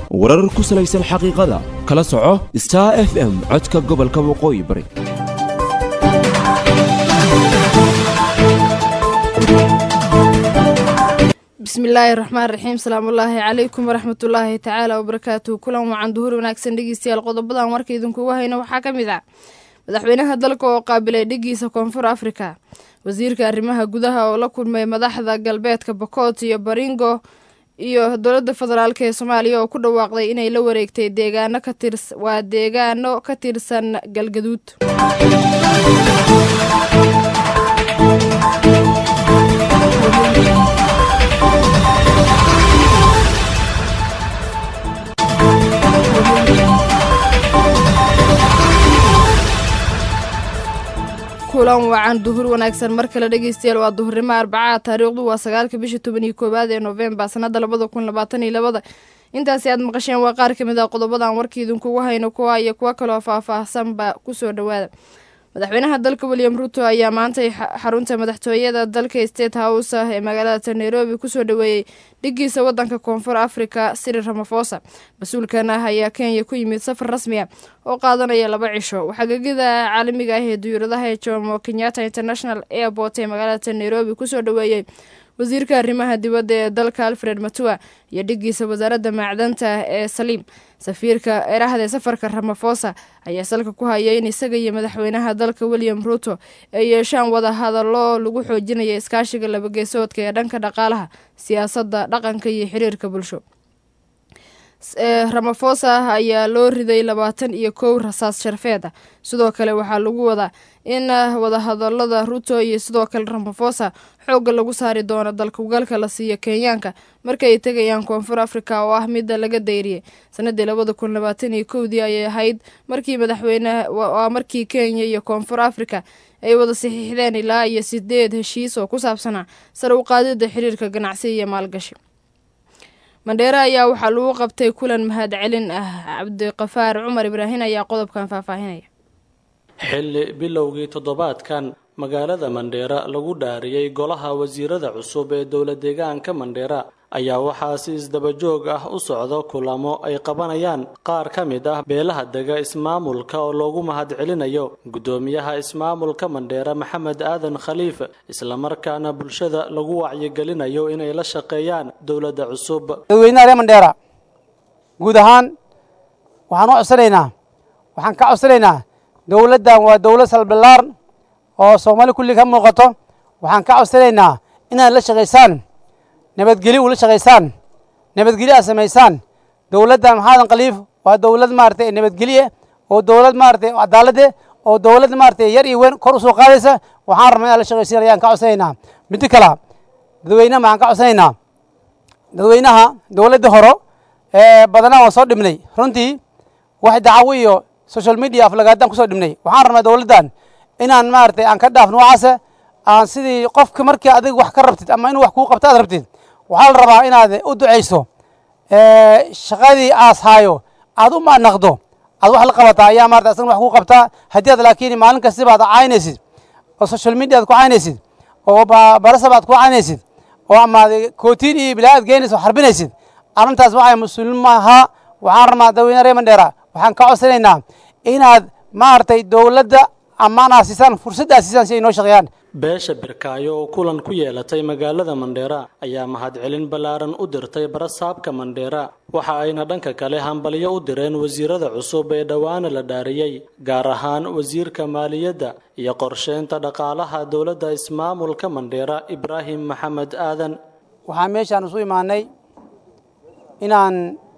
warar ku salaysan xaqiiqada kala soco star f m codka gobolka waqooyi bari bismillaahi raxmaan raxiim salaamullaahi calaykum waraxmatullaahi tacaala wabarakaatuhu kulan wacan duhur wanaagsan dhegeystayaal qodobadan warka idinkugu hayno waxaa ka mid ah madaxweynaha dalka oo qaabilay dhigiisa koonfur afrika wasiirka arrimaha gudaha oo la kulmay madaxda galbeedka bokoot iyo baringo iyo dowladda federaalk ee soomaaliya oo ku dhawaaqday inay la wareegtay deegaano ka tirs waa deegaano ka tirsan galgaduud kulan wacan duhur wanaagsan mar kale dhegeystayaal waa duhurnimo arbacaa taariikhdu waa sagaalka bisha toban iyo koowaad ee noofembar sanada labada kun labaatan iyo labada intaasi aad maqasheen waa qaar kamid ah qodobadan warka idinkugu hayno kuwa iyo kuwo kaloo faah-faahsanba kusoo dhawaada madaxweynaha dalka william ruto ayaa maantay xarunta madaxtooyada dalka state house ah ee magaalada nairobi kusoo dhaweeyey dhigiisa wadanka koonfur africa siri ramafosa mas-uulkan ah ayaa kenya ku yimid safar rasmi ah oo qaadanaya laba cisho waxaagagida caalamiga ah ee duyuuradaha ee jomo kenyatta international airport ee magaalada nairobi kusoo dhaweeyey wasiirka arrimaha dibadda ee dalka alfred matua iyo dhigiisa wasaaradda macdanta ee saliim safiirka erahda safarka ramafosa ayaa salka ku haya in isaga iyo madaxweynaha dalka william ruto ay yeeshaan wada hadallo lagu xoojinaya iskaashiga labageesoodka ee dhanka dhaqaalaha siyaasadda dhaqanka iyo xiriirka bulsho ramafosa ayaa loo riday labaatan iyo kow rasaas sharfeed ah sidoo kale waxaa lagu wadaa in wadahadalada ruto iyo sidoo kale ramafosa xoogga lagu saari doono dalkugalka la siiyo kenyaanka markaay tegayaan koonfur africa oo ah midda laga dayriyay sanadii labada kun labaatan iyo kowdii ayay ahayd markii madaxweyne waa markii kenya iyo koonfur africa ay wada saxiixdeen ilaa iyo sideed heshiis oo ku saabsanaa sare u qaadida xiriirka ganacsi iyo maalgashi mandheere ayaa waxaa lagu qabtay kulan mahad celin ah cabdiqafaar cumar ibraahin ayaa qodobkan faahfaahinaya xilli bilowgii toddobaadkan magaalada mandheera lagu dhaariyey golaha wasiirada cusub ee dowla deegaanka mandheera ayaa waxaa si isdabajoog ah u socdo kulamo ay qabanayaan qaar ka mid ah beelaha dega ismaamulka oo loogu mahad celinayo guddoomiyaha ismaamulka mandheera maxamed aadan khaliif islamarkaana bulshada lagu wacyigelinayo inay la shaqeeyaan dowladda cusub dadweynaha reer mandheera guud ahaan waxaan u codsanaynaa waxaan ka codsanaynaa dowladdan waa dowlad salbilaar oo soomaali kulli ka muuqato waxaan ka codsanaynaa inaad la shaqaysaan nabadgelyo ula shaqaysaan nabadgelyo aad samaysaan dowladdan maxaadan khaliif waa dowlad maaragtay nabadgelye oo dowlad maaragtay cadaalade oo dowlad maaragtay yar iyo weyn kor u soo qaadaysa waxaan rabnaa inaad la shaqaysiin ayaan ka codsanaynaa midda kale dadweynaha maxaan ka codsanaynaa dadweynaha dowladda horo ee badanaa waan soo dhibnay runtii wax dacwo iyo social media aflagaadaan kusoo dhibnay waxaan rabnaa dowladdan inaan maaragtay aan ka dhaaf noocaasa aan sidii qofka markii adig wax ka rabtid ama inuu wax kuu qabto aad rabtid waxaa la rabaa inaad u ducayso shaqadii aas haayo aad u maanaqdo aad wax la qabataa ayaa maarata asagna wax kuu qabtaa haddii aad laakiin maalin kastiba aad caynaysid oo social media aad ku caynaysid oo barasaba aad ku caynaysid oo amaad kootiin iyo bilaa aad geynaysid oo xarbinaysid arrintaas waxay mas-uulin maaha waxaan rabnaa dadweyne reer mandheera waxaan ka codsanaynaa inaad maaragtay dowladda ammaan aad siisaan fursad aad siisaan si ay noo shaqeeyaan beesha birkaayo oo kulan ku yeelatay magaalada mandheera ayaa mahadcelin ballaaran u dirtay barasaabka mandheera waxa ayna dhanka kale hambalyo u direen wasiirada cusub ee dhowaana la dhaariyey gaar ahaan wasiirka maaliyadda iyo qorsheynta dhaqaalaha dowladda ismaamulka mandheera ibraahim maxamed aadan waxaan meeshaan isu imaanay inaan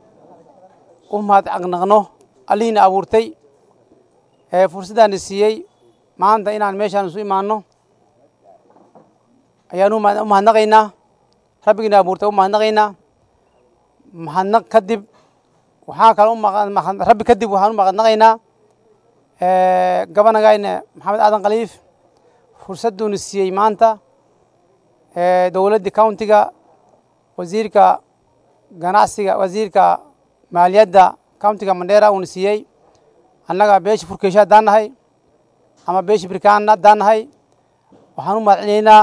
u mahad caqnaqno allihiina abuurtay ee fursaddaana siiyey maanta inaan meeshaan isu imaanno ayaan u mahadnaqaynaa rabbigiina abuurtay u mahadnaqaynaa mahadnaq kadib waxaa kale rabbi kadib waxaan u mahadnaqaynaa gabanagayna maxamed aadan khaliif fursadduuna siiyey maanta dowladdii countiga wasiirka ganacsiga wasiirka maaliyadda countiga mandheera uuna siiyey annaga beesha furkeysha haddaan nahay ama beesha birkaana haddaan nahay waxaan u mahad celinaynaa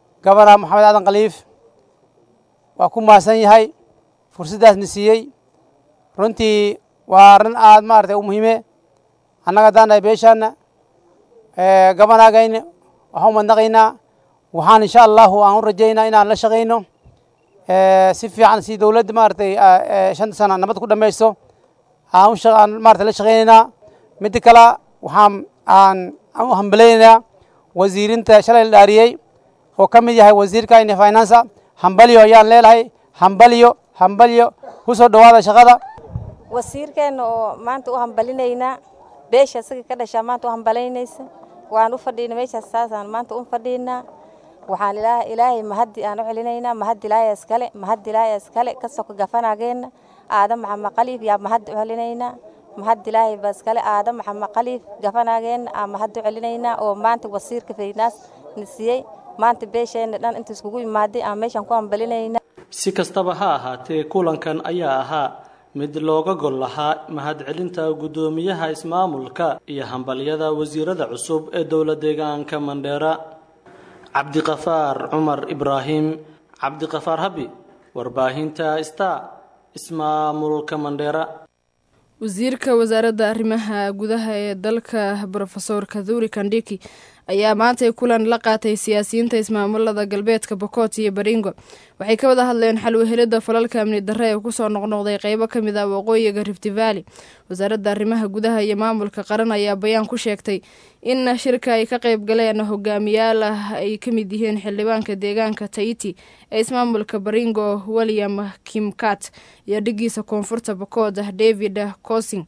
gabana maxamed aadan khaliif waa ku mahadsan yahay fursaddaasna siiyey runtii waa arrin aad maaragtay u muhiime annaga haddaan nahay beeshaana gabanaagayna waxaan u madnaqaynaa waxaan insha allahu aan u rajaynaa inaan la shaqayno si fiican si dowladda maaragtay shanta sana nabad ku dhamaysto aan aan maarata la shaqaynaynaa midda kale waxaan aan aan u hambalaynaynaa wasiirinta shalay la dhaariyey oo ka mid yahay wasiirka ine finansa hambalyo ayaan leelahay hambalyo hambalyo ku soo dhowaada shaqada wasiirkeenna oo maanta u hambalinaynaa beesha isaga ka dhashaa maanta u hambalaynaysa waan u fadhiina meeshaas saasaan maanta u fadhiinaa waxaan ilaahay mahaddi aan u celinaynaa mahad ilaahay iskale mahad ilaahay iskale ka soko gafanageenna aadam maxamed qaliif yaa mahad u celinaynaa mahad ilaahay ba iskale aadam maxamed qaliif gafanageenna aa mahad u celinaynaa oo maanta wasiirka faynaas na siiyey maanta beesheenna dhan inta iskugu imaaday aan meeshaan ku hambalinaynaa si kastaba ha ahaatee kulankan ayaa ahaa mid looga gol lahaa mahadcelinta guddoomiyaha ismaamulka iyo hambalyada wasiirada cusub ee dowla deegaanka mandheera cabdiqafaar cumar ibraahim cabdiqafaar habi warbaahinta star ismaamulka mandheera wasiirka wasaaradda arrimaha gudaha ee dalka brofesor kaduri kandhiki ayaa maantay kulan la qaatay siyaasiyiinta ismaamulada galbeedka bokot iyo baringo waxay ka wada hadleen xal wehelada falalka amni darre ee kusoo noqnoqday qeybo ka mid ah waqooyiga rifti valley wasaaradda arrimaha gudaha iyo maamulka qaran ayaa bayaan ku sheegtay in shirka ay ka qeyb galeen hogaamiyaal ah ay ka mid yihiin xildhibaanka deegaanka taiti ee ismaamulka baringo william kimkat iyo dhigiisa koonfurta bokod david cosing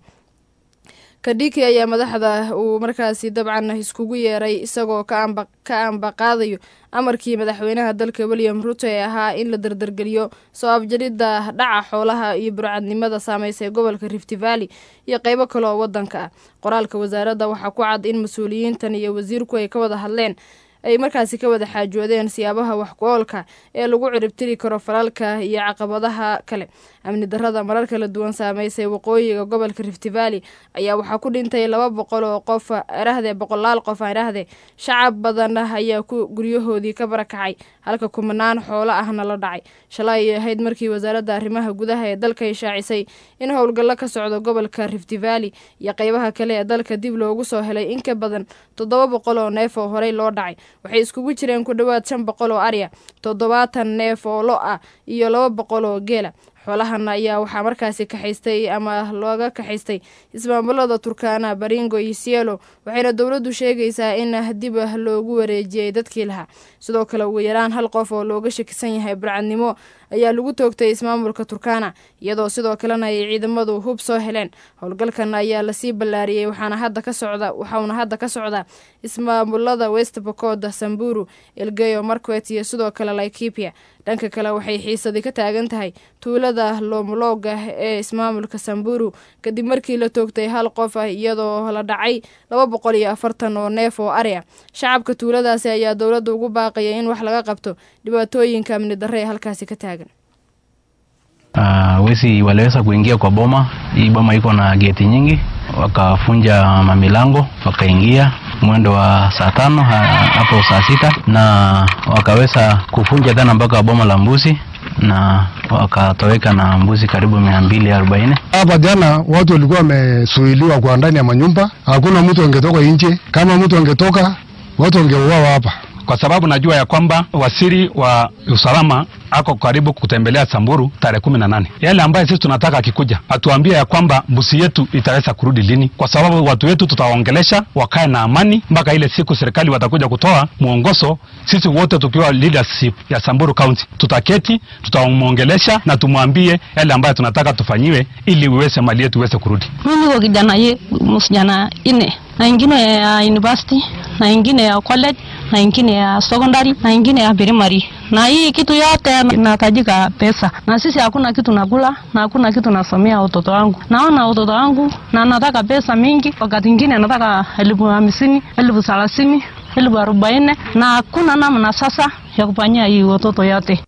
kadhiki ayaa madaxda uu markaasi dabcan iskugu yeeray isagoo ka ambaqaadayo amarkii madaxweynaha dalka william ruto ee ahaa in la dardargeliyo soo afjaridda dhaca xoolaha iyo burcadnimada saameysay gobolka rifti valley iyo qeybo kale oo wadanka ah qoraalka wasaaradda waxaa ku cad in mas-uuliyiintan iyo wasiirku ay ka wada hadleen ay markaasi ka wada xaajoodeen siyaabaha wax ku-oolka ee lagu ciribtiri karo falalka iyo caqabadaha kale amni darrada marar kala duwan saameysay waqooyiga gobolka rifti valley ayaa waxaa ku dhintay laba boqol oo qof erahdee boqolaal qof erahdee shacab badan ayaa ku guryahoodii ka barakacay halka kumanaan xoolo ahna la dhacay shalay ay ahayd markii wasaaradda arrimaha gudaha ee dalka ay shaacisay in howlgallo ka socdo gobolka rifti valley iyo qeybaha kale ee dalka dib loogu soo helay in ka badan toddoba boqol oo neef oo horey loo dhacay waxay iskugu jireen ku dhowaad shan boqol oo arya toddobaatan neef oo lo ah iyo laba boqol oo geela xoolahan ayaa waxaa markaasi kaxaystay ama looga kaxaystay ismaamulada turkana baringo iyo sielo waxayna dowladdu sheegaysaa in dib loogu wareejiyey dadkii lahaa sidoo kale ugu yaraan hal qof oo looga shakisan yahay burcadnimo ayaa lagu toogtay ismaamulka turkana iyadoo sidoo kalena ay ciidamadu hub soo heleen howlgalkan ayaa lasii ballaariyey waxaana hadda ka socda waxauna hadda ka socda ismaamulada west bokod samburu elgeyo marquet iyo sidoo kale laikipia dhanka kale waxay xiisadi ka taagan tahay tuulada loomolooga ee ismaamulka samburu kadib markii la toogtay hal qof ah iyadoo la dhacay laba boqol iyo afartan oo neef oo ari ah shacabka tuuladaasi ayaa dowladda ugu baaqaya in wax laga qabto dhibaatooyinka amni darre ee halkaasi ka taagan Uh, wezi waliweza kuingia kwa boma. Hii boma iko na geti nyingi, wakafunja mamilango, wakaingia mwendo wa saa tano hapo saa sita na wakaweza kufunja tena mpaka boma la mbuzi na wakatoweka na mbuzi karibu mia mbili arobaini. Hapa jana watu walikuwa wamesuiliwa kwa ndani ya manyumba, hakuna mtu angetoka nje. Kama mtu angetoka, watu wangeuawa hapa kwa sababu najua ya kwamba waziri wa usalama ako karibu kutembelea Samburu tarehe kumi na nane. Yale ambayo sisi tunataka akikuja atuambie ya kwamba mbuzi yetu itaweza kurudi lini, kwa sababu watu wetu tutawaongelesha wakae na amani mpaka ile siku serikali watakuja kutoa mwongozo. Sisi wote tukiwa leadership ya Samburu County tutaketi, tutamwongelesha na tumwambie yale ambayo tunataka tufanyiwe ili uweze mali yetu iweze kurudi. Mimi kwa kijana ye msijana ine na ingine ya university na ingine ya college na ingine ya secondary na ingine ya primary, na hii kitu yote inahitajika pesa, na sisi hakuna kitu nakula na hakuna kitu nasomea watoto wangu. Naona watoto wangu na nataka pesa mingi, wakati ingine nataka elfu hamsini, elfu thelathini, elfu arobaini na hakuna namna sasa ya kufanyia hii watoto yote.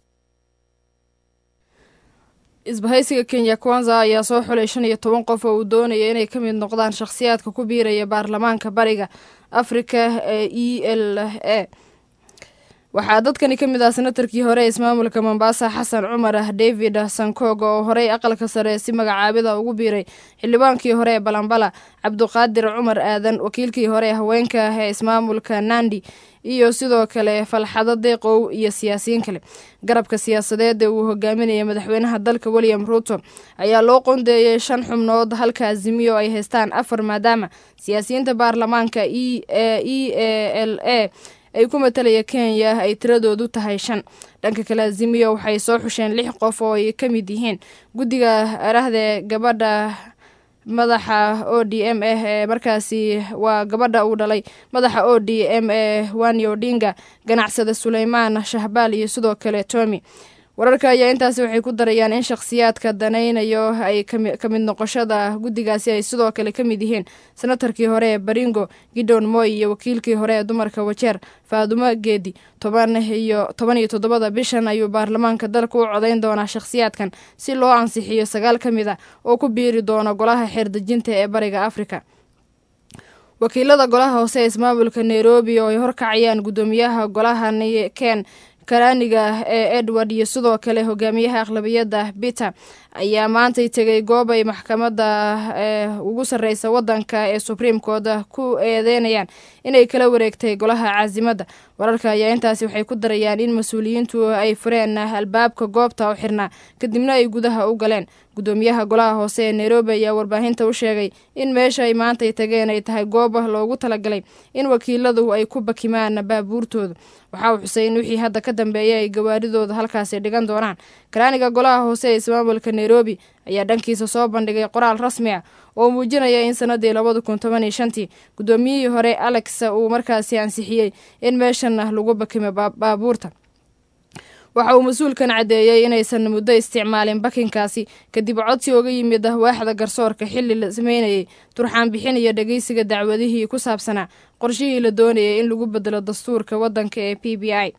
isbahaysiga kenya kwanza ayaa soo xulay shan iyo toban qof oo uu doonaya inay ka mid noqdaan shakhsiyaadka ku biiraya baarlamaanka bariga afrika ee e l a waxaa dadkani ka mid ah senatarkii hore ee ismaamulka mombasa xasan cumar david sankoog oo horey aqalka sare si magacaabida ugu biiray xildhibaankii hore ee balambala cabduqaadir cumar aadan wakiilkii hore ee haweenka ee ismaamulka nandi iyo sidoo kale falxado deeqow iyo siyaasiyiin kale garabka siyaasadeed ee uu hogaaminaya madaxweynaha dalka william ruuto ayaa loo qondeeyey shan xubnood halka azimiyo ay haystaan afar maadaama siyaasiyiinta baarlamaanka e e l a ay ku matalaya kenya ay tiradoodu tahay shan dhanka kale azimiyo waxay soo xusheen lix qof oo ay ka mid yihiin guddiga arahde gabadha madaxa o d m ah ee markaasi waa gabadha uu dhalay madaxa o d m ee wani odinga ganacsada suleymaan shahbaal iyo sidoo kale tomi wararka ayaa intaasi waxay ku darayaan in shakhsiyaadka danaynayo ay ka mid noqoshada guddigaasi ay sidoo kale ka mid yihiin senatarkii hore ee baringo gidon moy iyo wakiilkii hore ee dumarka wajeer faadumo geedi toban iyo toban iyo toddobada bishan ayuu baarlamaanka dalka u codayn doonaa shakhsiyaadkan si loo ansixiyo sagaal ka mid a oo ku biiri doona golaha xeerdejinta ee bariga afrika wakiilada golaha hoose ee ismaamulka nairobi oo ay horkacayaan guddoomiyaha golaha ken karaaniga ee edward iyo sidoo kale hogaamiyaha aqlabiyadda peter ayaa maantay tegay goob ay maxkamadda ugu sarreysa waddanka ee supreme court ku eedeynayaan inay kala wareegtay golaha caasimada wararka ayaa intaasi waxay ku darayaan in mas-uuliyiintu ay fureen albaabka goobta oo xirnaa kadibna ay gudaha u galeen guddoomiyaha golaha hoose ee nairobi ayaa warbaahinta u sheegay in meesha ay maantay tageen ay tahay goob loogu talagalay in wakiiladu ay ku bakimaan baabuurtooda waxa uu xusay in wixii hadda ka dambeeya ay gawaaridooda halkaasi dhigan doonaan karaaniga golaha hoose ee ismaamulka nairobi ayaa dhankiisa soo bandhigay qoraal rasmi ah oo muujinaya in sanadii labada kun toban iyo shantii guddoomiyihii hore alex uu markaasi ansixiyey in meeshan lagu bakimo baabuurta waxa uu mas-uulkan caddeeyey inaysan muddo isticmaalin bakinkaasi kadib codsi uga yimid waaxda garsoorka xilli la sameynayay turxaan bixin iyo dhegeysiga dacwadihii ku saabsanaa qorshihii la doonayay in lagu bedelo dastuurka waddanka ee p b i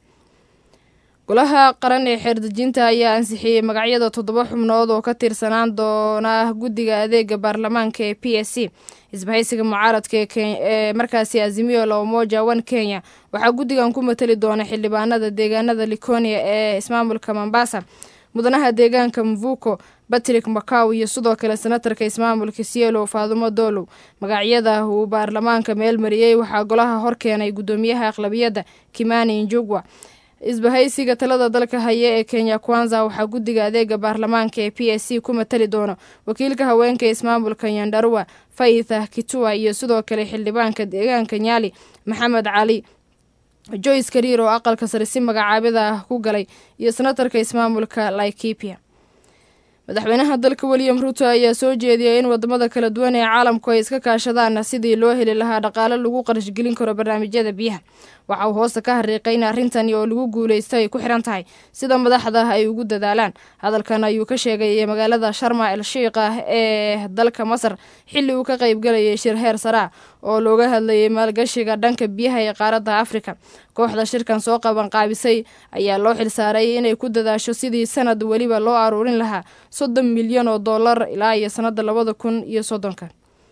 golaha qaran ee xeerdejinta ayaa ansixiyey magacyada toddoba xubnood oo ka tirsanaan doona guddiga adeega baarlamaanka ee p s c isbahaysiga mucaaradka ee markaasi azimiyo la umoja one kenya waxaa guddigan ku matali doona xildhibaanada deegaanada likonia ee ismaamulka mombasa mudanaha deegaanka mvuko batrick macaw iyo sidoo kale senatarka ismaamulka sielow faadumo dolow magacyada uu baarlamaanka meel mariyey waxaa golaha hor keenay guddoomiyaha aqlabiyadda kimani njugwa isbahaysiga talada dalka haya ee kenya kwanza waxaa guddiga adeega baarlamaanka ee p s c ku matali doono wakiilka haweenka ismaamulka yandarua faitha kitua iyo sidoo kale xildhibaanka deegaanka nyaali maxamed cali joyce kariir oo aqalka sare si magacaabida ku galay iyo senatarka ismaamulka laikipia madaxweynaha dalka william ruto ayaa soo jeediyay in wadamada kala duwan ee caalamku ay iska kaashadaan sidii loo heli lahaa dhaqaale lagu qarashgelin karo barnaamijyada biyaha waxa uu hoosta ka hariiqay in arrintani oo lagu guuleysto ay ku xiran tahay sida madaxda ay ugu dadaalaan hadalkan ayuu ka sheegay magaalada sharma el shiikh ah ee dalka masar xilli uu ka qaybgalayay shir heer saraa oo looga hadlayay maalgashiga dhanka biyaha ee qaaradda afrika kooxda shirkan soo qabanqaabisay ayaa loo xilsaaray inay ku dadaasho sidii sanad weliba loo aruurin lahaa soddon milyan oo dollar ilaa iyo sanadda labada kun iyo soddonka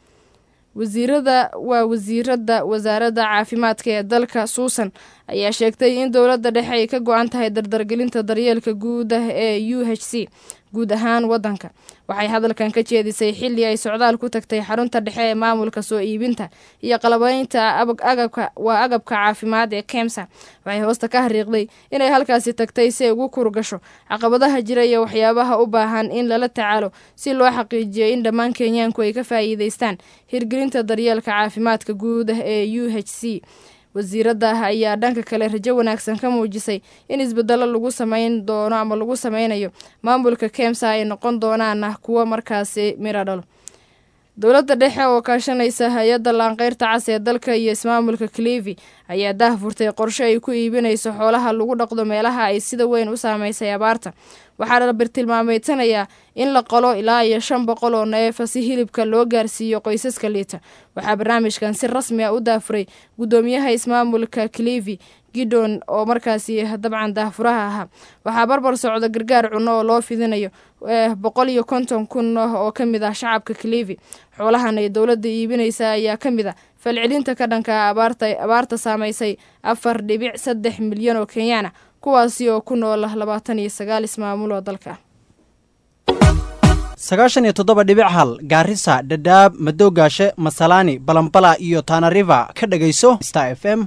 wasiirada waa wasiirada wasaaradda caafimaadka ee dalka suusan ayaa sheegtay in dowladda dhexe ay ka go-an tahay dardargelinta daryeelka guud ah ee u h c guud ahaan waddanka waxay hadalkan ka jeedisay xilli ay socdaal ku tagtay xarunta dhexe ee maamulka soo iibinta iyo qalabeynta agabka waa agabka caafimaad ee kemsa waxay hoosta ka hariiqday inay halkaasi tagtay si ay ugu kurgasho caqabadaha jira iyo waxyaabaha u baahan in lala tacaalo si loo xaqiijiyo in dhammaan kenyaanku ay ka faa'iideystaan hirgelinta daryeelka caafimaadka guud ah ee u h c wasiiradda ayaa dhanka kale rajo wanaagsan ka muujisay in isbedelo lagu sameyn doono ama lagu sameynayo maamulka kemsa ay noqon doonaan kuwo markaasi miro dhalo dowladda dhexe oo kaashanaysa hay-adda laanqeyrta cas ee dalka iyo ismaamulka clevi ayaa daah furtay qorshe ay ku iibinayso xoolaha lagu dhaqdo meelaha ay sida weyn u saameysay abaarta waxaa la bartilmaameedsanayaa in la qolo ilaa iyo shan boqol oo neefa si hilibka loo gaarsiiyo qoysaska liita waxaa barnaamijkan si rasmi ah u daafuray guddoomiyaha ismaamulka clevi gidon oo markaasi dabcan daahfuraha ahaa waxaa barbar socda gargaar cunno oo loo fidinayo boqol iyo konton kun oo ka mid ah shacabka clevi xoolahan ay dowladda iibinaysa ayaa ka mid a falcelinta ka dhanka abaarta abaarta saamaysay afar dhibic saddex milyan oo kenyaana kuwaasi oo ku nool labaatan iyo sagaal ismaamul oo dalka sagaashan iyo toddoba dhibic hal gaarisa dhadhaab madowgaashe masalaani balambala iyo tanariva ka dhegayso star f m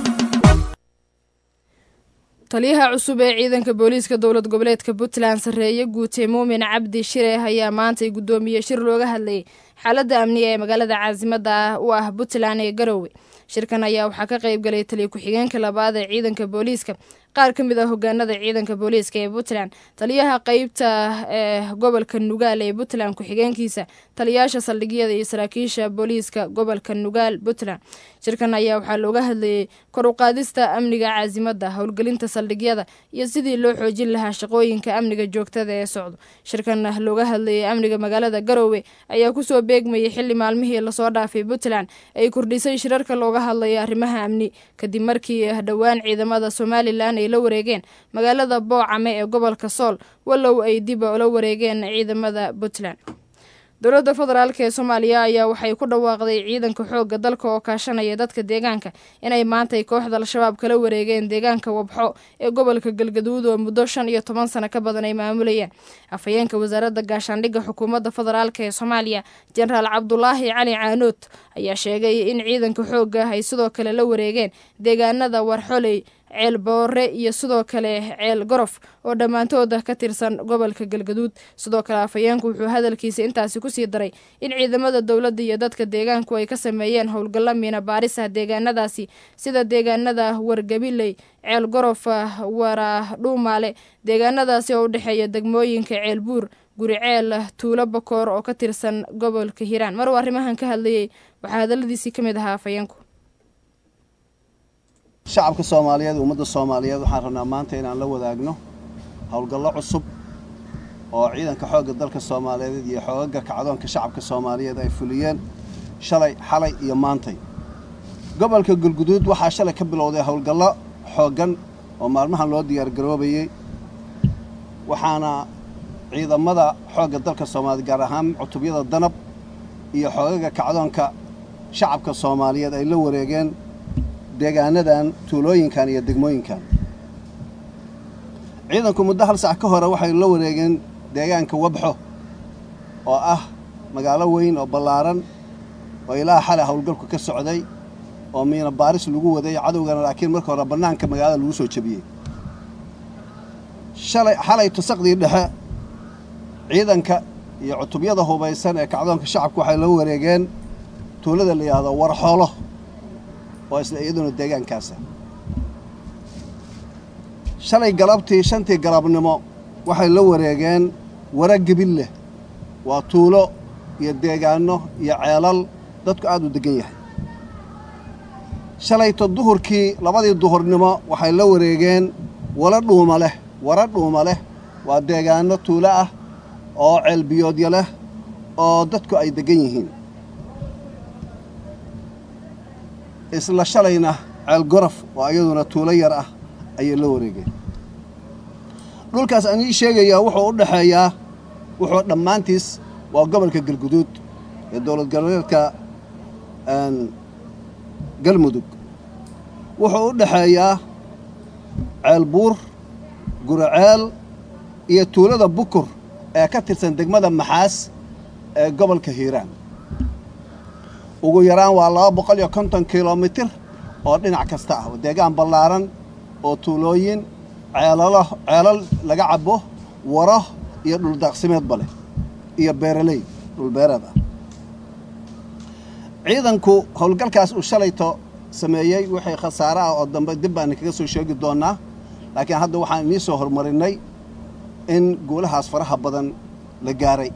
taliyaha cusub ee ciidanka booliiska dowlad goboleedka puntland sarreeye guute muumin cabdi shire ayaa maantay guddoomiye shir looga hadlayay xaaladda amniga ee magaalada caasimada ah u ah puntland ee garowe shirkan ayaa waxaa ka qayb galay taliya ku-xigeenka labaad ee ciidanka booliiska qaar ka mid ah hogaanada ciidanka booliiska ee puntland taliyaha qeybta ee gobolka nugaal ee puntland ku-xigeenkiisa taliyaasha saldhigyada iyo saraakiisha booliiska gobolka nugaal puntland shirkan ayaa waxaa looga hadlayay kor u qaadista amniga caasimada howlgelinta saldhigyada iyo sidii loo xoojin lahaa shaqooyinka amniga joogtada ee socdo shirkan looga hadlayay amniga magaalada garowe ayaa kusoo beegmayay xili maalmihii lasoo dhaafay puntland ay kordhisay shirarka looga hadlayo arrimaha amni kadib markii dhowaan ciidamada somalilan ay la wareegeen magaalada boocame ee gobolka sool wallow ay dib ula wareegeen ciidamada puntland dowladda federaalk ee soomaaliya ayaa waxay ku dhawaaqday ciidanka xoogga dalka oo kaashanaya dadka deegaanka inay maantay kooxda al-shabaab kala wareegeen deegaanka wabxo ee gobolka galgaduud oo muddo shan iyo toban sano ka badan ay maamulayeen afhayeenka wasaaradda gaashaandhigga xukuumadda federaalk ee soomaaliya jenaraal cabdulaahi cali caanood ayaa sheegay in ciidanka xoogga ay sidoo kale la wareegeen deegaanada warxoley ceel boore iyo sidoo kale ceel gorof oo dhammaantooda ka tirsan gobolka galgaduud sidoo kale afhayeenku wuxuu hadalkiisa intaasi kusii daray in ciidamada dowladda iyo dadka deegaanku ay ka sameeyeen howlgallo miina baaris ah deegaanadaasi sida deegaanada wargabiley ceel gorof waraadhuumaale deegaanadaasi oo u dhexeeya degmooyinka ceel buur guri ceel tuulo bakoor oo ka tirsan gobolka hiiraan maruu arrimahan ka hadlayay waxaa hadaladiisii ka mid ahaa afhayeenku shacabka soomaaliyeed ummadda soomaaliyeed waxaan rabnaa maanta inaan la wadaagno howlgallo cusub oo ciidanka xoogga dalka soomaaliyeed iyo xoogaga kacdoonka shacabka soomaaliyeed ay fuliyeen shalay xalay iyo maantay gobolka galguduud waxaa shalay ka bilowday howlgallo xooggan oo maalmahan loo diyaargaroobayey waxaana ciidamada xoogga dalka soomaaliyeed gaar ahaan cutubyada danab iyo xoogaga kacdoonka shacabka soomaaliyeed ay la wareegeen deegaanadan tuulooyinkan iyo degmooyinkan ciidanku muddo hal sac ka hore waxay la wareegeen deegaanka wabxo oo ah magaalo weyn oo ballaaran oo ilaa xalay howlgalku ka socday oo miina baaris lagu waday cadowgana laakiin marka hore bannaanka magaalada lagu soo jebiyey shalay xalay tusaqdii dhexe ciidanka iyo cutubyada hubaysan ee kacdoonka shacabku waxay la wareegeen tuulada la yidhaahdo warxoolo oo isla iyaduna deegaankaasa shalay galabtii shantii galabnimo waxay la wareegeen wara gebilleh waa tuulo iyo deegaanno iyo ceelal dadku aad u deggan yahay shalayto duhurkii labadii duhurnimo waxay la wareegeen wala dhuuma leh wara dhuuma leh waa deegaanno tuulo ah oo ceelbiyoodya leh oo dadku ay deggan yihiin isla shalayna ceel gorof oo iyaduna tuulo yar ah ayay la wareegeen dhulkaas aan ii sheegayaa wuxuu u dhexeeyaa wuxuu dhammaantiis waa gobolka galguduud ee dowlad goboleedka galmudug wuxuu u dhexeeyaa ceel buur guraceel iyo tuulada bukur ee ka tirsan degmada maxaas ee gobolka hiiraan ugu yaraan waa laba boqol iyo konton kilomitir oo dhinac kasta ah deegaan ballaaran oo tuulooyin ceelalo ceelal laga cabo waro iyo dhuldaaqsimeedba leh iyo beeraley dhulbeereed ah ciidanku howlgalkaas uu shalayto sameeyey wixii khasaare ah oo dambe dib baan kaga soo sheegi doonnaa laakiin hadda waxaan inii soo hormarinnay in guulahaas faraha badan la gaaray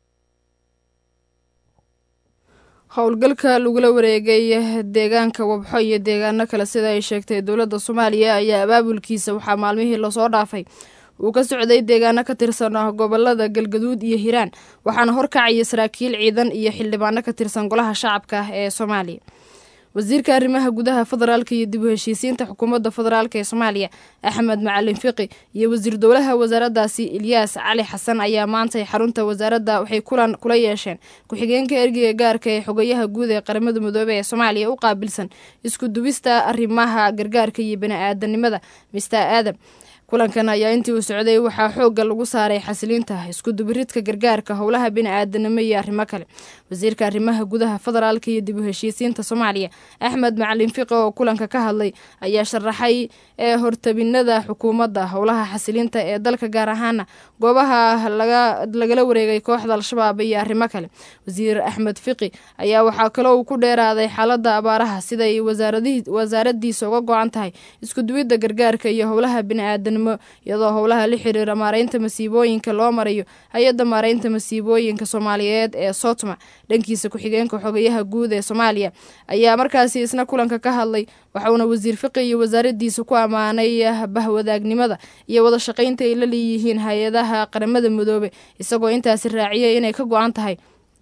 howlgalka lagula wareegay deegaanka wabxo iyo deegaano kale sida ay sheegtay dowladda soomaaliya ayaa abaabulkiisa waxaa maalmihii lasoo dhaafay uu ka socday deegaano ka tirsan gobolada galgaduud iyo hiiraan waxaana horkacaya saraakiil ciidan iyo xildhibaano ka tirsan golaha shacabka ee soomaaliya wasiirka arrimaha gudaha federaalka iyo dib u heshiisiinta xukuumadda federaalk ee soomaaliya axmed macalin fiqi iyo wasiir dowlaha wasaaraddaasi ilyaas cali xasan ayaa maantay xarunta wasaaradda waxay kulan kula yeesheen ku-xigeenka ergeyga gaarka ee xogayaha guud ee qaramada midoobey ee soomaaliya u qaabilsan isku dubista arrimaha gargaarka iyo bani-aadanimada mister aadam kulankan ayaa intii uu socday waxaa xoogga lagu saaray xasiliinta iskudubiridka gargaarka howlaha bini-aadanimo iyo arrimo kale wasiirka arrimaha gudaha federaalka iyo dib u heshiisiinta soomaaliya axmed macalin fiqi oo kulanka ka hadlay ayaa sharaxay ee hortabinada xukuumadda howlaha xasilinta ee dalka gaar ahaana goobaha lagala wareegay kooxda al-shabaab iyo arrimo kale wasiir axmed fiqi ayaa waxaa kaloo uu ku dheeraaday xaalada abaaraha siday wasaaradiisa uga go-an tahay iskuduwidda gargaarka iyo howlaha bini-aadanimo iyadoo howlaha la xiriira maareynta masiibooyinka loo marayo hay-adda maareynta masiibooyinka soomaaliyeed ee sotma dhankiisa ku-xigeenka xogayaha guud ee soomaaliya ayaa markaasi isna kulanka ka hadlay waxauna wasiir fiqi iyo wasaaradiisa ku ammaanay bahwadaagnimada iyo wada shaqaynta ay la leeyihiin hay-adaha qaramada midoobe isagoo intaasi raaciyay inay ka go-an tahay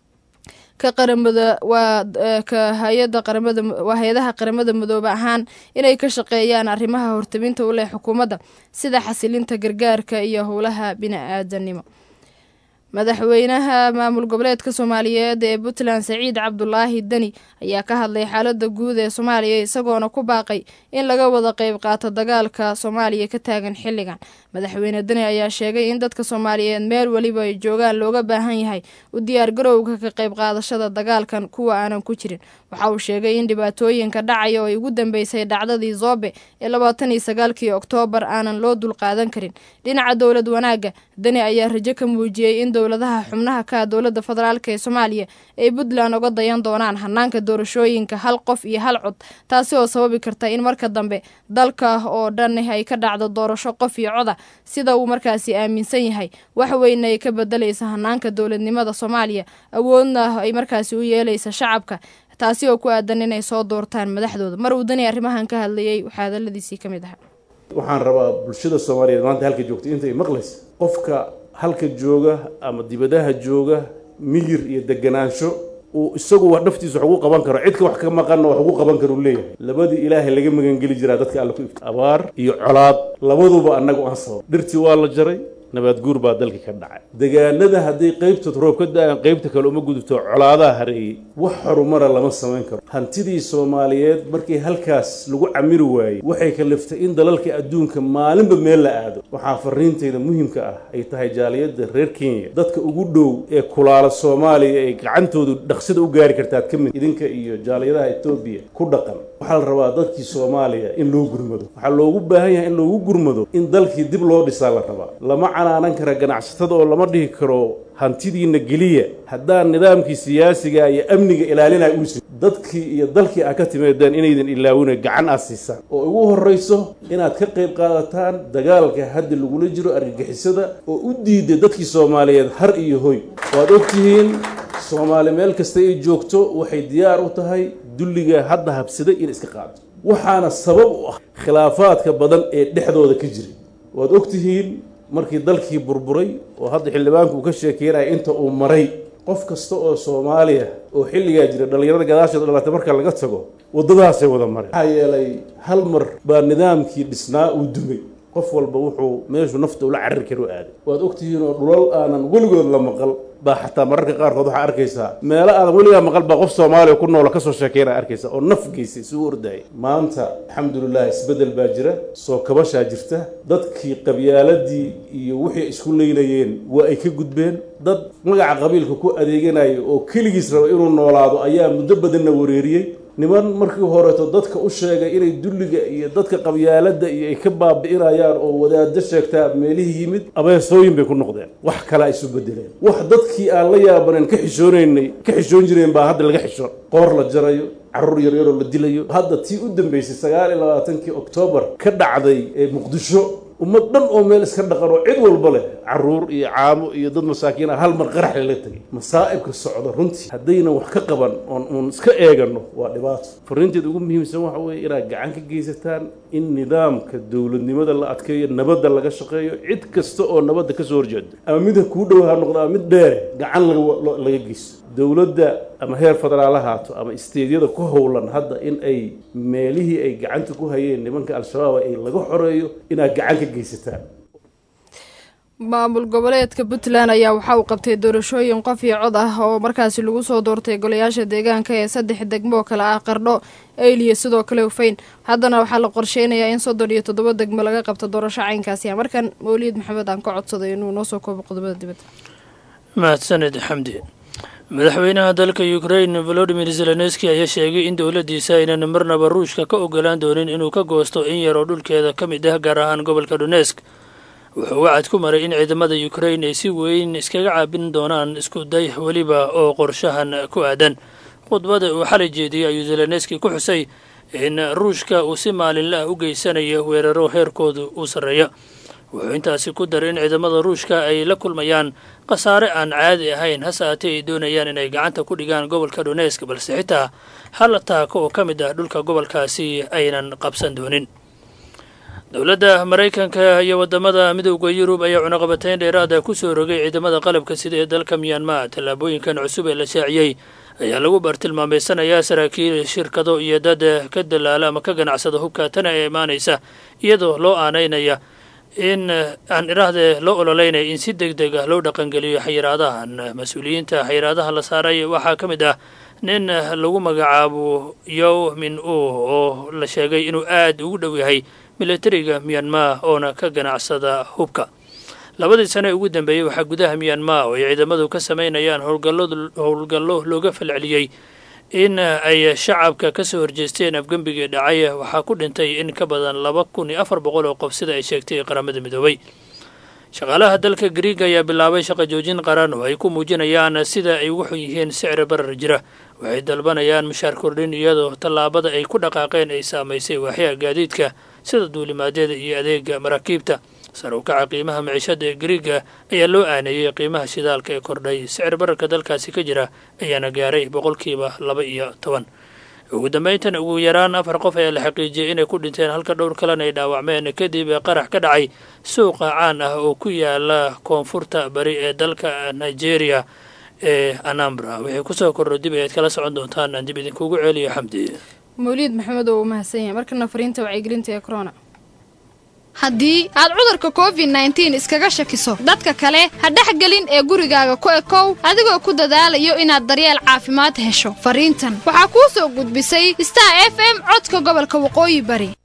ka qaramada waa ka hay-ada qaramada waa hay-adaha qaramada midoobe ahaan inay ka shaqeeyaan arrimaha hortabinta u leh xukuumadda sida xasilinta gargaarka iyo howlaha bini-aadanimo madaxweynaha maamul goboleedka soomaaliyeed ee puntland saciid cabdulaahi deni ayaa ka hadlay xaalada guud ee soomaaliya isagoona ku baaqay in laga wada qeyb qaato dagaalka soomaaliya ka taagan xilligan madaxweyne deni ayaa sheegay in dadka soomaaliyeed meel weliba ay joogaan looga baahan yahay u diyaargarowga ka qeyb qaadashada dagaalkan kuwa aanan ku jirin waxa uu sheegay in dhibaatooyinka dhacaya oo ay ugu dambeysay dhacdadii zoobe ee labaatan iyo sagaalkii oktoobar aanan loo dulqaadan karin dhinaca dowlad wanaagga deni ayaa rajo ka muujiyey in dowladaha xubnaha ka dowladda federaalk ee soomaaliya ay puntland uga dayan doonaan hanaanka doorashooyinka hal qof iyo hal cod taasi oo sababi karta in marka dambe dalka oo dhan ay ka dhacdo doorasho qof iyo coda sida uu markaasi aaminsan yahay wax weyna ay ka bedelaysa hanaanka dowladnimada soomaaliya awoodna ay markaasi u yeelaysa shacabka taasi oo ku aadan inay soo doortaan madaxdooda mar uu dani arrimahan ka hadlayay waxaa hadaladiisii ka mid ahaa waxaan rabaa bulshada soomaaliyeed maanta halka joogta intay maqlaysa qofka halka jooga ama dibadaha jooga miyir iyo deganaansho uu isagu wax dhaftiisa wax ugu qaban karo cidka wax ka maqanna wax ugu qaban karo leeyahay labadii ilaahay laga magangeli jiraa dadka alle ku ifta abaar iyo colaad labaduba annagu aan sabab dhirtii waa la jaray nabaad guur baa dalka ka dhacay degaanada hadday qaybtood roob ka da-aan qaybta kale uma gudubto colaadaha hareeyey wax horumara lama samayn karo hantidii soomaaliyeed markii halkaas lagu camiri waayey waxay kaliftay in dalalka adduunka maalinba meel la aado waxaa fariintayda muhiimka ah ay tahay jaaliyadda reer kenya dadka ugu dhow ee kulaala soomaaliya ay gacantoodu dhaqsida u gaari kartaad ka mid idinka iyo jaaliyadaha etoobiya ku dhaqan waxaa la rabaa dadkii soomaaliya in loo gurmado waxaa loogu baahan yahay in loogu gurmado in dalkii dib loo dhisaa la rabaa lama canaanan kara ganacsatada oo lama dhihi karo hantidiina geliya haddaan nidaamkii siyaasiga iyo amniga ilaalinaya uusi dadkii iyo dalkii aad ka timaadaan inaydan ilaawina gacan aad siisaan oo ugu horrayso inaad ka qayb qaadataan dagaalka hadda lagula jiro argagixisada oo u diiday dadkii soomaaliyeed har iyo hoy waad ogtihiin soomaali meel kasta ay joogto waxay diyaar u tahay dulliga hadda habsaday in iska qaado waxaana sabab u ah khilaafaadka badan ee dhexdooda ka jira waad ogtihiin markii dalkii burburay oo hadda xildhibaanku uu ka sheekeynaya inta uu maray qof kasta oo soomaaliya oo xilligaa jira dhallinyarada gadaasheeda dhalatay marka laga tago waddadaasay wada mareen maxaa yeelay hal mar baa nidaamkii dhisnaa uu dumay qof walba wuxuu meeshu nafta ula carari karo aaday waad ogtihiin oo dhulal aanan weligood la maqal baa xataa mararka qaarkood waxaa arkaysaa meelo aadan weligaa maqal baa qof soomaaliya ku noola kasoo sheekeynaa arkaysa oo naf geysay isugu ordayay maanta alxamdulilah isbeddel baa jira soo kabashaa jirta dadkii qabyaaladii iyo wixii isku leynayeen waa ay ka gudbeen dad magaca qabiilka ku adeeganaya oo keligiis raba inuu noolaado ayaa muddo badanna wareeriyey niman markii horeeto dadka u sheegay inay dulliga iyo dadka qabyaaladda iyo ay ka baabi'inayaan oo wadaado sheegtaa meelihii yimid abeesooyin bay ku noqdeen wax kale ay isu bedeleen wax dadkii aan la yaabaneen ka xishoonaynay ka xishoon jireen baa hadda laga xishoon qoor la jarayo carruur yaryaroo la dilayo hadda tii u dambeysay sagaal iyo labaatankii oktoobar ka dhacday ee muqdisho ummad dhan oo meel iska dhaqan oo cid walba leh carruur iyo caamo iyo dad masaakiin ah hal mar qarax lala tegay masaa'ibka socda runtii haddaynan wax ka qaban oon uun iska eegano waa dhibaato fariinteeda ugu muhiimsan waxa weeye inaad gacan ka geysataan in nidaamka dowladnimada la adkeeyo nabadda laga shaqeeyo cid kasta oo nabadda ka soo horjeeda ama mid kuu dhow ha noqdo ama mid dheere gacan laga geysto dowladda ama heer federaal ahaato ama isteedyada ku howlan hadda in ay meelihii ay gacanta ku hayeen nimanka al-shabaab ay laga xoreeyo inaad gacan ka geysataan maamul goboleedka puntland ayaa waxa uu qabtay doorashooyin qof iyo cod ah oo markaasi lagu soo doortay golayaasha deegaanka ee saddex degmo oo kale ah qardho eyliya sidoo kale ufayn haddana waxaa la qorsheynayaa in soddon iyo toddoba degmo laga qabto doorasho caynkaasi ah markan mawliyad maxamed aan ka codsaday inuu noo soo koobo qodobada dibadda mahadsaned xamdi madaxweynaha dalka ukrain volodimir zelenski ayaa sheegay in dowladdiisa aynan marnaba ruushka ka ogolaan doonin inuu ka goosto in yaroo dhulkeeda ka mid ah gaar ahaan gobolka donesk wuxuu wacad ku maray in ciidamada ukrain ay si weyn iskaga caabin doonaan isku day weliba oo qorshahan ku aadan khudbada uu xalay jeediyey ayuu zelenski ku xusay in ruushka uu si maalinla ah u geysanayo weeraro heerkoodu uu sarreeya wuxuu intaasi ku daray in ciidamada ruushka ay la kulmayaan khasaare aan caadi ahayn hase haatee ay doonayaan inay gacanta ku dhigaan gobolka donesk balse xitaa hal taako oo ka mid ah dhulka gobolkaasi aynan qabsan doonin dowladda maraykanka iyo wadamada midowda yurub ayaa cunaqabatayn dheeraada ku soo rogay ciidamada qalabka sida ee dalka myanmar tallaabooyinkan cusub ee la shaaciyey ayaa lagu bartilmaameysanayaa saraakiil shirkado iyo dad ka dalaala ama ka ganacsada hubka tana ee imaanaysa iyadoo loo aanaynaya in aan idhaahdee loo ololeynaya in si deg deg ah loo dhaqangeliyo xayiraadahan mas-uuliyiinta xayiraadaha la saaray waxaa ka mid ah nin lagu magacaabo yow min u oo la sheegay inuu aad ugu dhow yahay militariga myanmar oona ka ganacsada hubka labadii sane ugu dambeeyey waxaa gudaha myanmar oo ay ciidamadu ka samaynayaan howlgallo looga falceliyey in ay shacabka ka soo horjeesteen afgembigii dhacay waxaa ku dhintay in ka badan laba kun iyo afar boqol oo qof sida ay sheegtay qaramada midoobay shaqaalaha dalka griiga ayaa bilaabay shaqa joojin qaran oo ay ku muujinayaan sida ay ugu xun yihiin sicri barar jira waxay dalbanayaan mushaar kordhin iyadoo tallaabada ay ku dhaqaaqeen ay saamaysay waaxyaha gaadiidka sida duulimaadyada iyo adeega maraakiibta sar u kaca qiimaha maciishada ee griiga ayaa loo aaneeyey qiimaha shidaalka ee kordhay sicir bararka dalkaasi ka jira ayaana gaaray boqolkiiba laba iyo toban ugu dambeyntan ugu yaraan afar qof ayaa la xaqiijiyey inay ku dhinteen halka dhowr kalena ay dhaawacmeen kadib qarax ka dhacay suuqa caan ah oo ku yaala koonfurta bari ee dalka nigeria ee anambra waxay kusoo kordho dib ayaad kala socon doontaan aan dib idinkugu ceeliyo xamdi mawliid maxamed oo uu mahadsan yahay markana fariinta wacyigelinta ee corona haddii aad cudurka covid nneteen iskaga shakiso dadka kale ha dhexgelin ee gurigaaga ku ekow adigoo ku dadaalayo inaad daryeel caafimaad hesho fariintan waxaa kuu soo gudbisay star f m codka gobolka waqooyi bari